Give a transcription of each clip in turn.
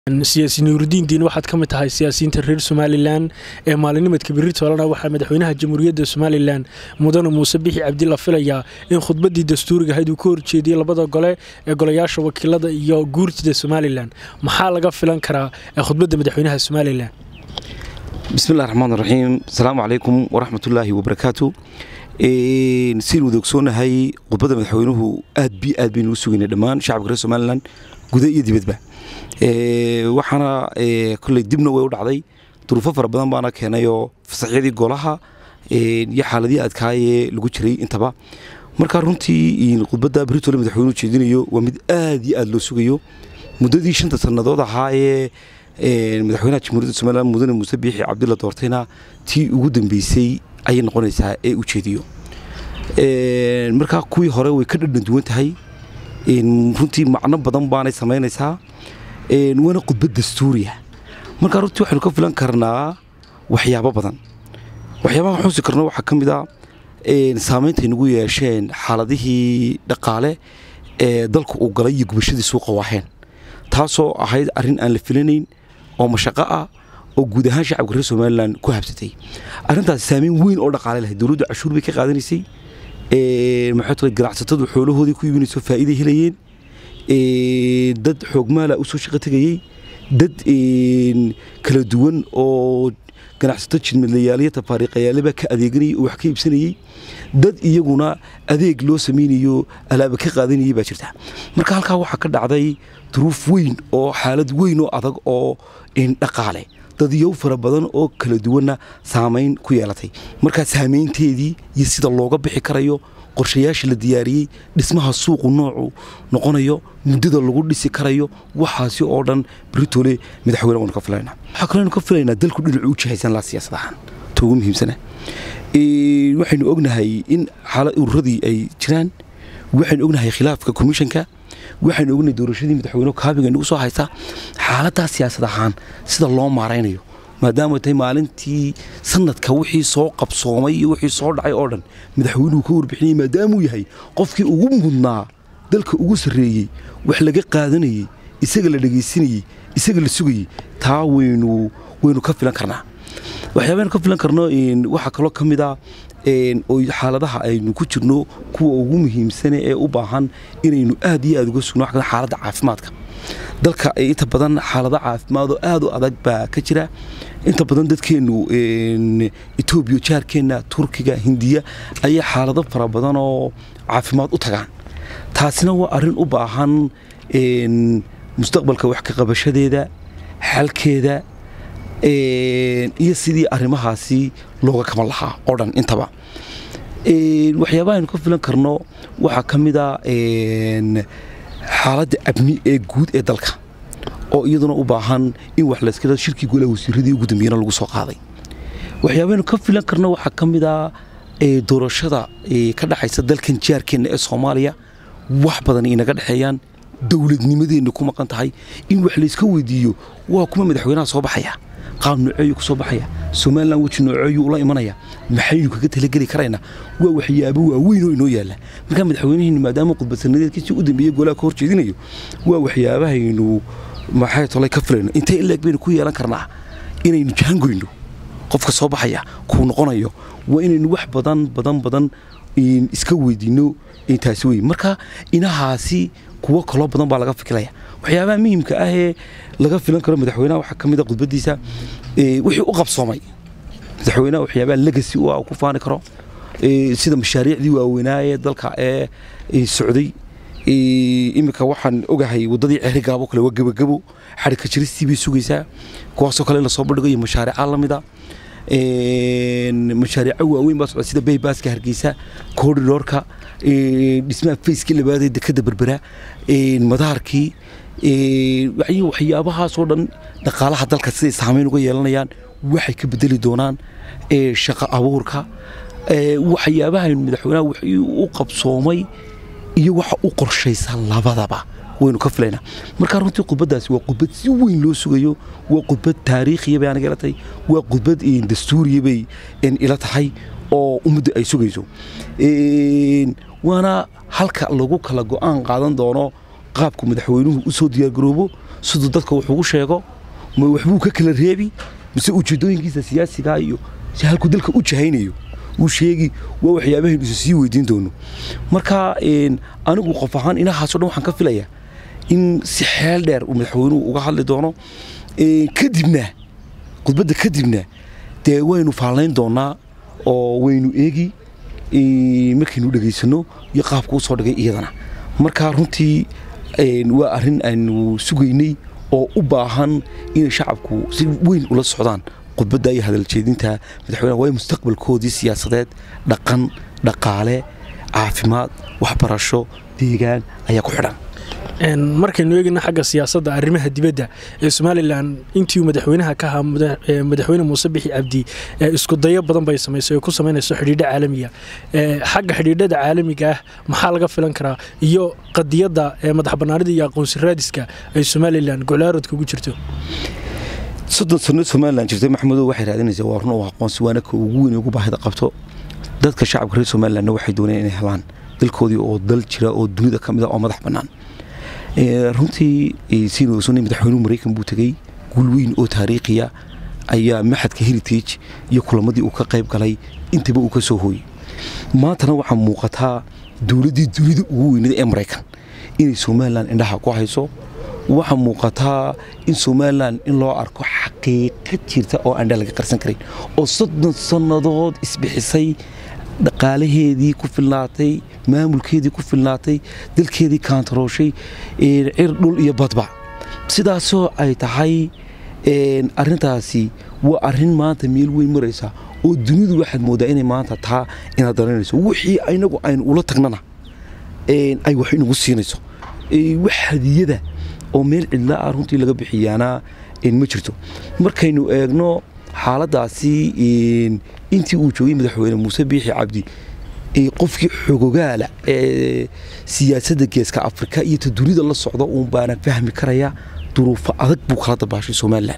siyaasi nuurudiin diin waxaad ka mid tahay siyaasiyiinta reer somalilan ee maalinimadka berri toolana waxaa madaxweynaha jamhuuriyadda somalilan mudane muuse bixi cabdi la filayaa in khudbaddii dastuuriga ahayd uu ka horjeediyey labada gole ee golayaasha wakiilada iyo guurtida somalilan maxaa laga filan karaa khudbadda madaxweynaha somalilan bismillahi raxmaan raxiim asalaamu calaykum waraxmatullaahi wabarakaatu siin wada ogsoonahay khudbadda madaxweynuhu aad bi aad baynu u sugaynay dhammaan shacabka reer somalilan guda iyo dibadba waxaana koley dibna way u dhacday duruufo fara badan baana keenayoo fasaxyadii golaha iyo xaaladii adkaayee lagu jiray intaba marka runtii khudbadda britole madaxweynuhu jeedinayo waa mid aad iyo aad loo sugayo muddadii shanta sannadood ahaayee madaxweynaha jamhuuriyadda somalilan mudane muuse biixi cabdilla doortayna tii ugu dambeysay ayay noqonaysaa ee u jeediyo marka kuwii hore way ka dhadhan duwan tahay runtii macno badan baanay samaynaysaa waana khudbad dastuuriya markaa runtii waxaynu ka filan karnaa waxyaabo badan waxyaabaha xusi karno waxaa ka mid a saameyntay nagu yeesheen xaaladihii dhaqaale ee dalka uu galay iyo gubashadii suuqa waaheen taasoo ahayd arrin aan la filanayn oo mashaqo ah oo guud ahaan shacabka reer somalilan ku habsatay arrintaasi saameyn weyn oo dhaqaale lahayd dowladdu cashuur bay ka qaadanaysay maxay tahay ganacsatadu xoolahoodii ku iibinayso faa'iiday helayeen dad xoogmaala u soo shaqo tegayey dad kala duwan oo ganacsato jidmadlayaaliyo tafaariiqayaaleba ka adeeganayay oo wax ka iibsanayey dad iyaguna adeeg loo samaynayo alaaba ka qaadanayay baa jirta marka halkaa waxaa ka dhacday duruuf weyn oo xaalad weyn oo adag oo dhaqaale dadyow fara badan oo kala duwanna saamayn ku yeelatay markaa saamaynteedii iyo sida looga bixi karayo qorshayaasha la diyaariyey dhismaha suuqu noocu noqonayo muddada lagu dhisi karayo waxaasi oo dhan britole madaxweyne waynu ka filaynaa waxaa kaleynu ka filaynaa dalku dhinacu u jihaysan laa siyaasad ahaan ta ugu muhiimsana waxaynu ognahay in xaalad ururadii ay jiraan waxaynu ognahay khilaafka komishanka waxaynu ognahay doorashadii madaxweyne kaabiga nagu soo haysa xaaladdaa siyaasad ahaan sida loo maaraynayo maadaama tahay maalintii sanadka wixii soo qabsoomay iyo wixii soo dhacay oo dhan madaxweynuhu ka warbixinayay maadaamuu yahay qofkii ugu mudnaa dalka ugu sarreeyey wax laga qaadanayey isaga la dhegaysanayey isaga la sugayey taa waynu waynu ka filan karnaa waxyaabaynu ka filan karno waxaa kaloo ka mid a oo xaaladaha aynu ku jirno kuwa ugu muhiimsane ee u baahan inaynu aad iyo aad uga sugno wax xaaladda caafimaadka dalka inta badan xaalado caafimaadoo aad u adag baa ka jira inta badan dadkeennu etoobiya jaarkeenna turkiga hindiya ayaa xaalado fara badan oo caafimaad u tagaan taasina waa arrin u baahan mustaqbalka wax ka qabashadeeda xalkeeda iyo sidii arrimahaasi looga kaban lahaa oo dhan intaba waxyaabaha aynu ka filan karno waxaa ka mid a xaaladda abni ee guud ee dalka oo iyaduna u baahan in wax layska shirkii golaha wasiiradii ugu dambeeyana lagu soo qaaday waxyaabaynu ka filan karno waxaa ka mid a doorashada ka dhexaysa dalkan jaarkeenna ee soomaaliya wax badan inaga dhexeeyaan dowladnimadeenna ku maqan tahay in wax layska weydiiyo waa kuma madaxweynaha soo baxaya qaab nooceeyu ku soo baxaya somalilan weji nooceeyu ula imanaya maxaynu kaga talageli karaynaa waa waxyaabo waaweyn oo inoo yaalla markaa madaxweynihiinu maadaama khudbadsanadeedkiisii u dambeeyey golaha ka hor jeedinayo waa waxyaabahaynu maxay tolay ka filayno intee ileeg baynu ku yeelan karnaa inaynu jahangoyno qofka soo baxaya kuu noqonayo waa inaynu wax badan badan badan iska weydiino taasi wey marka inahaasi kuwo kaloo badan baa laga fikiraya waxyaabaha muhimka ah ee laga filan karo madaxweynaha waxaa ka mid a khudbadiisa wixii u qabsoomay madaxweynaha waxyaabaha legacy u ah ku faani karo sida mashaariicdii waaweynaa ee dalka ee socday iminka waxaan ogahay waddadii ceeri gaabo kale waa gebagabo xadhigka jiristii bay sugaysaa kuwaasoo kale in lasoo bandhigo iyo mashaariica lamida mashaariico waaweyn baa socda sida baybaaska hargeysa koridhoorka dhismaha fayskii labaadee dekada berbera madaarkii waxyaabahaasoo dhan dhaqaalaha dalka siday saamayn uga yeelanayaan waxay ka bedeli doonaan shaqo abuurka waxyaabaha madaxweynaha wixii u qabsoomay iyo waxa u qorshaysa labadaba waynu ka filaynaa markaa runtii khudbaddaasi waa khudbad si weyn loo sugayo waa khudbad taariikhiya bay aniga ila tahay waa khudbad dastuuriya bay ila tahay oo ummadda ay sugayso waana halka lagu kala go'aan qaadan doono qaabku madaxweynuhu u soo diyaargaroobo siduu dadka wax ugu sheego ma waxbuu ka kala reebi mise ujeedooyinkiisa siyaasiga iyo si halkuu dalka u jahaynayo uu sheegi waa waxyaabahaynu isu sii weydiin doono marka anigu qof ahaan inahaasoo dhan waxaan ka filayaa in si xeel dheer uu madaxweynuhu uga hadli doono kadibna khudbadda kadibna dee waynu faallayn doonaa oo waynu eegi markaynu dhegaysano iyo qaabka u soo dhigay iyadana marka runtii waa arrin aynu sugaynay oo u baahan inay shacabku si weyn ula socdaan khudbadda iyo hadaljeedinta madaxweynaha waayo mustaqbalkoodii siyaasadeed dhaqan dhaqaale caafimaad waxbarasho deegaan ayaa ku xidhan markaynu eegayna xagga siyaasadda arrimaha dibadda ee somalilan intii madaxweynaha ka ahaa madaxweyne muuse bixi cabdi isku dayo badan bay samaysay oo ku samaynayso xidhiidho caalamiga xagga xidhiidhada caalamiga ah maxaa laga filan karaa iyo qadiyadda madax bannaanida iyo aqoonsi raadiska ay somalilan goclaarodka ugu jirto soddon sano somalilan jirtay maxamedow waxay raadinaysaa waa run oo aqoonsi waana ka ugu weyn ugu baahida qabto dadka shacabka reer somalilanna waxay doonayaan inay helaan dalkoodii oo dal jira oo dunida ka mid a oo madax bannaan runtii siinu ogsoonay madaxweynuhu maraykan buu tegey guul weyn oo taariikhiya ayaa maxadka heritage iyo kulamadii uu ka qayb galay intaba uu ka soo hooyey maantana waxaa muuqataa dowladdii dunida ugu weynada ee maraykan inay somalilan indhaha ku hayso waxaa muuqataa in somalilan in loo arko xaqiiqa jirta oo aandha laga qarsan karin oo soddon sannadood isbixisay dhaqaalaheedii ku filnaatay maamulkeedii ku filnaatay dalkeedii kaantarooshay cir dhul iyo badba sidaasoo ay tahay arintaasi waa arin maanta meel weyn maraysa oo dunidu waxaad moodaa inay maanta taa inaad daranayso wixii inagu aynu ula tagnana ay wax inagu siinayso wax hadiyada oo meel cidla ah runtii laga bixiyaana ma jirto markaynu eegno xaaladaasi intii uu joogay madaxweyne muuse biixi cabdi qofkii xogogaala ee siyaasadda geeska afrika iyo ta dunida la socda uun baana fahmi karaya duruufo adag buu kala dabaashay somalilan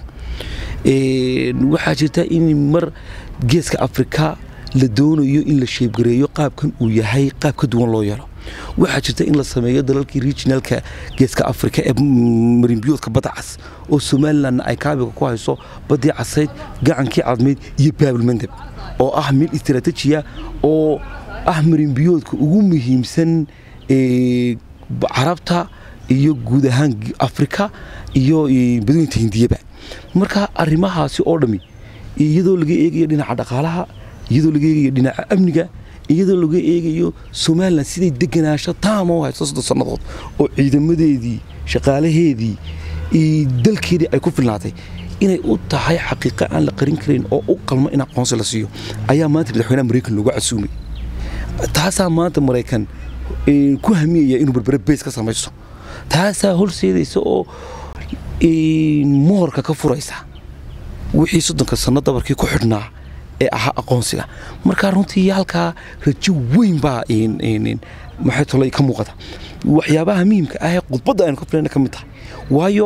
waxaa jirta in mar geeska afrika la doonayo in la sheebgareeyo qaabkan uu yahay qaab ka duwan loo yeelo waxaa jirta in la sameeyo dalalkii regionalka geeska afrika ee marinbiyoodka badda cas oo somalilanna ay kaabiga ku hayso baddii casayd gacankii cadmayd iyo baabilmandeb oo ah meel istaraatijiya oo ah marinbiyoodka ugu muhiimsan carabta iyo guud ahaan afrika iyo badooyinta hindiyaba marka arrimahaasi oo dhammi iyadoo laga eegayo dhinaca dhaqaalaha iyadoo laga eegayo dhinaca amniga iyadoo laga eegayo somalilan siday deganaasho taama u hayso soddon sannadood oo ciidamadeedii shaqaalaheedii dalkeedii ay ku filnaatay inay u tahay xaqiiqa aan la qarin karayn oo u qalmo in aqoonsi la siiyo ayaa maanta madaxweynaha maraykan looga casuumay taasaa maanta maraykan ku hamiyaya inuu berbere bays ka samaysto taasaa horseedaysa oo moorka ka furaysa wixii soddonka sanno dabarkii ku xidhnaa ee ahaa aqoonsiga markaa runtii halkaa rajo weyn baa maxay tolay ka muuqata waxyaabaha muhiimka ah ee khudbadda aynu ka filayna ka mid tahay waayo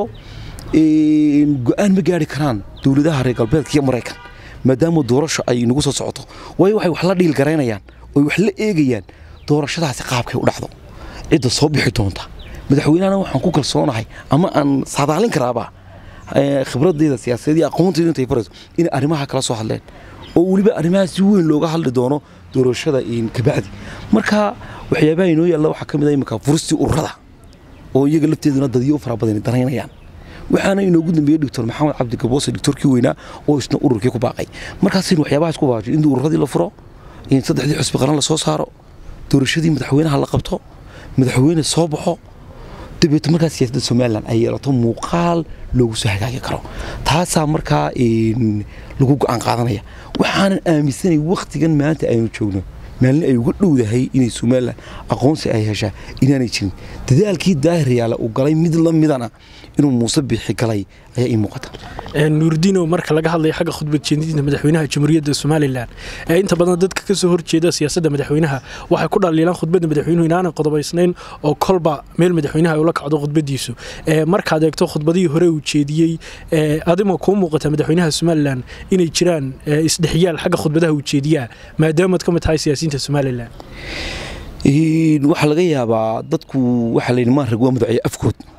go-aan ma gaari karaan dowladaha reer galbeedka iyo maraykan maadaama doorasho ay nagu soo socoto waayo waxay wax la dhiil garaynayaan oy wax la eegayaan doorashadaasi qaabkay u dhacdo cidda soo bixi doonta madaxweynahana waxaan ku kalsoonahay ama aan saadaalin karaaba khibradeyda siyaasadeed iyo aqoonteyda intay farayso inay arrimaha kala soo hadleen oo weliba arrimaha si weyn looga hadli doono doorashada kabacdi marka waxyaabaha inoo yaalla waxaa ka mid ah imika furistii ururada oo iyaga lafteeduna dadyo u fara badan daraynayaan waxaana inoogu dambeeyey doctor maxamed cabdi gaboose doctorkii weynaa oo isna ururkii ku baaqay markaasaynu waxyaabahaas ku baaqay in ururadii la furo in saddexdii xusbi qaran la soo saaro doorashadii madaxweynaha la qabto madaxweyne soo baxo dabeeto markaa siyaasadda somalilan ay yeelato muuqaal loogu soo hagaagi karo taasaa markaa lagu go-aan qaadanaya waxaanan aaminsanay wakhtigan maanta aynu joogno maalin ay uga dhowdahay inay somalilan aqoonsi ay heshaa inaanay jirin dadaalkii daahiryaale uu galay mid la midana inuu muuse bixi galay ayaa ii muuqata nuurdiino marka laga hadlayo xagga khudbad jeedinta madaxweynaha jamhuuriyadda somalilan ee inta badan dadka ka soo horjeeda siyaasadda madaxweynaha waxay ku dhaliilaan khudbadda madaxweynuhu inaanay qodobaysnayn oo kolba meel madaxweynaha ay ula kacdo khudbadiisu markaad eegto khudbadihii hore uu jeediyey adima kuu muuqata madaxweynaha somalilan inay jiraan isdhexyaal xagga khudbadaha uu jeediyaa maadaamaad ka mid tahay siyaasiyiinta somalilan waxaa laga yaabaa dadku waxaa layidhi maan rag waa madaxeeye afkood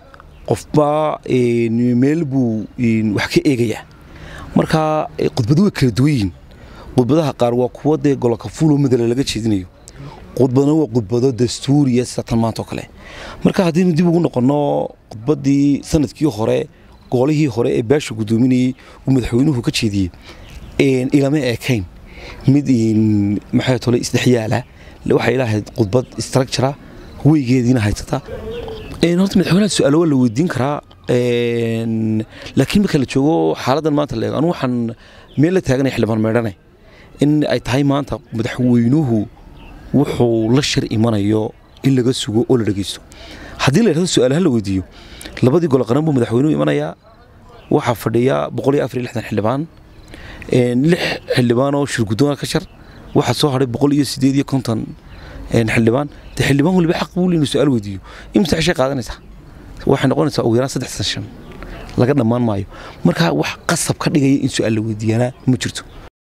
qofba meel buu wax ka eegayaa marka khudbadu way kala duwan yihiin khudbadaha qaar waa kuwa dee gololka fuuloo madala laga jeedinayo khudbadna waa khudbado dastuuriya sida tan maanta oo kale marka haddaynu dib ugu noqonno khudbaddii sanadkii hore goolihii hore ee baasha guddoominayey uu madaxweynuhu ka jeediyey ilama eekayn mid maxay tole isdhexyaala waxay lahayd khudbad structura weygeediina haysata horta madaxweynaha su-aalo waa la weydiin karaa laakiin marka la joogo xaaladan maanta la eego anu waxaan meel la taaganaya xildhibaan meedhane in ay tahay maanta madaxweynuhu wuxuu la shir imanayo in laga sugo oo la dhegeysto haddii la yidhahdo su-aalaha la weydiiyo labadii golo qaran buu madaxweynuhu imanayaa waxaa fadhiya boqol iyo afar iyo lixdan xildhibaan lix xildhibaan oo shirguddoona ka shar waxaa soo hadhay boqol iyo sideed iyo konton xildhibaan dee xildhibaan waliba xaq buu inuu su-aal weydiiyo imisa cishay qaadanaysaa waxay noqonaysaa ugu yaraan saddex session laga dhammaan maayo marka wax qasab ka dhigaya in su-aal la weydiiyaana ma jirto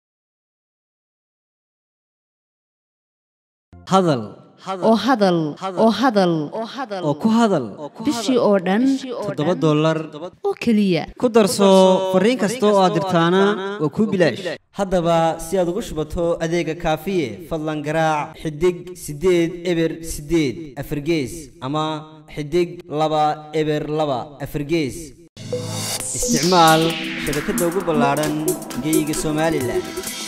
hadal oo hadal oo hadal oo ku hadal bishii oo dhan toddoba dollar oo keliya ku darso fariin kasta oo aad dirtaana waa kuu bilaash haddaba si aad ugu shubato adeega kaafiye fadlan garaac xidig siddeed eber siddeed afargees ama xidig laba eber laba afargees isticmaal shabakadda ugu ballaadhan geeyiga somalilan